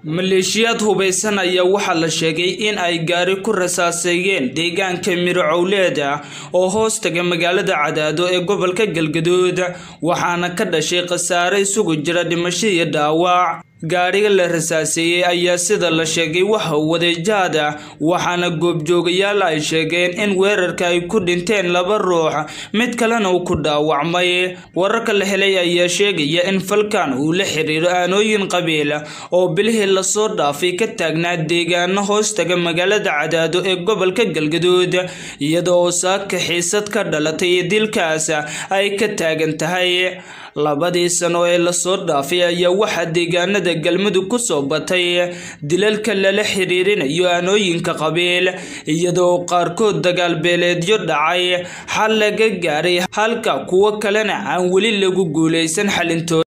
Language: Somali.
maleeshiyaad hubeysan ayaa waxaa la sheegay in ay gaari ku rasaaseeyeen deegaanka mirocowleed ah oo hoos taga magaalada cadaado ee gobolka galgaduud waxaana ka dhashay khasaare isugu jira dhimasho iyo dhaawac gaadhiga la rasaaseeyey ayaa sida la sheegay waxa waday jaad ah waxaana goobjoogayaal ay sheegeen in weerarka ay ku dhinteen laba ruux mid kalena uu ku dhaawacmay wararka la helay ayaa sheegaya in falkan uu la xiriiro aanooyin qabiil oo bilihii lasoo dhaafay ka taagnaa deegaano hoostaga magaalada cadaado ee gobolka galgaduud iyada oo saaka xiisad ka dhalatay dilkaas ay ka taagan tahay labadii sano ee lasoo dhaafay ayaa waxaa deegaanada galmudug ku soo batay dilalka lala xiriirinayo aanooyinka qabiil iyadoo qaarkood dagaal beeleedyo dhacay xal laga gaaray halka kuwo kalena aan weli lagu guuleysan xalintooda